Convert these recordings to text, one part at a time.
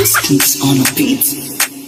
Skinks on a beat.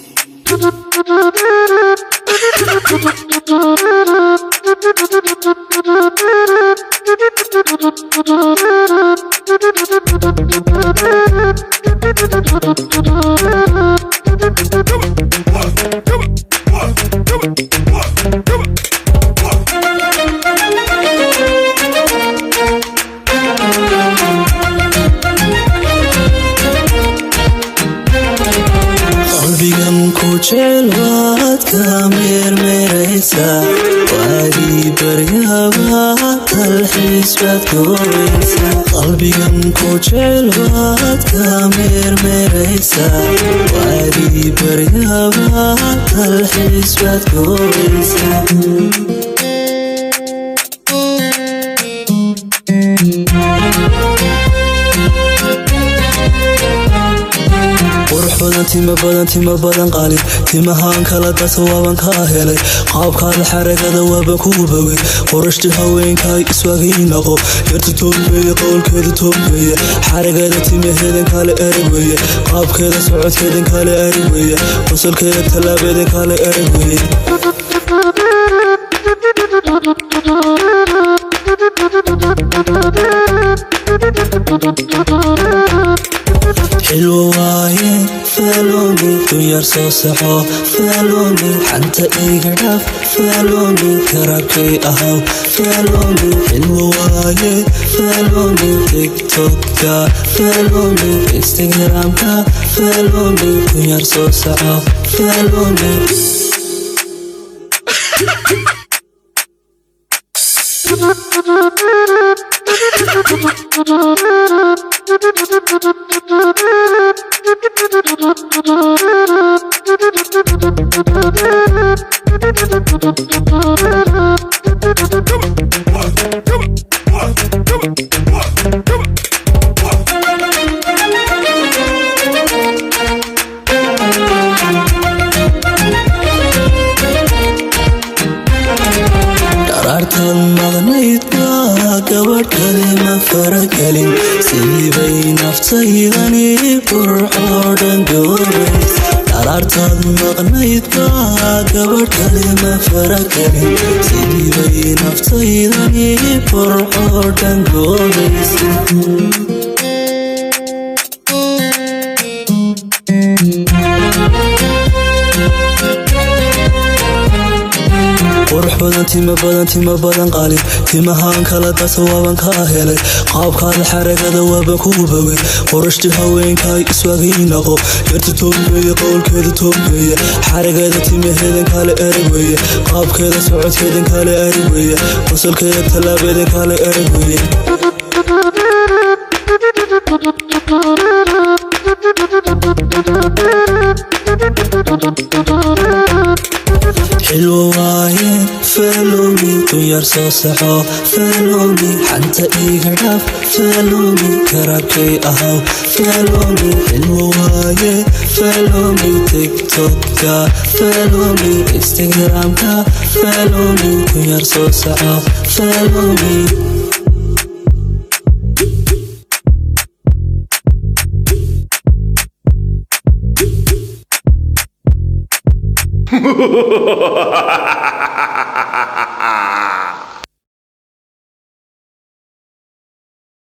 qalbigan ku jecel waad ka meermeeraysa waagii baryaba dalxiis baad goobaysa qalbigan ku jecel waad ka meermeeraysa waagii baryaba dalxiis baad goobaysa qurux badan tima badan tima badan qaalin timahaan kala dasa waaban kaa helay qaabkaada xaragada waaban kugu bogay qorashti haweenkaay iswaagii naqo yarta toobkeeya qowlkeeda toobkeeya xaragada timaheedan kale erag weeye qaabkeeda socodkeedan kale erag weeye qosolkeeda tallaabeedan kale erag weeye xilwo waaye faaloomi dunyar soo saxo faaloomi xanta iga dhaaf faaloomi karabkay ahaw faaloomi xilwo waaye faaloomi tiktokka faaloomi instagramka faaloomi dunyar soo saxo faaloomi dharaartan maqnayd baa gabadh kale ma faragelin siibay naftaydani burcoo dhan goobays dharaartan maqnayd baa gabadh kale ma faragelin siibay naftaydani burcoo dhan goobays qurux badan tima badan tima badan qaalin timahaan kala dasa waaban kaa helay qaabkaada xaragada waaban kugu bogay qorashti haweenkaay iswaagii naqo yarta toobkeeya qowlkeeda toobkeeya xaragada timaheedan kale erag weeye qaabkeeda socodkeedan kale erag weeye qosolkeeda tallaabeedan kale erag weeye xilwo waaye faaloomi dunyar soo saxo faaloomi xanta iga dhaaf faaloomi karabkay ahaw faaloomi xilwo waaye faaloomi tiktokka faaloomi instagramka faaloomi dunyar soo saxo faaloomi Ha ha ha ha ha!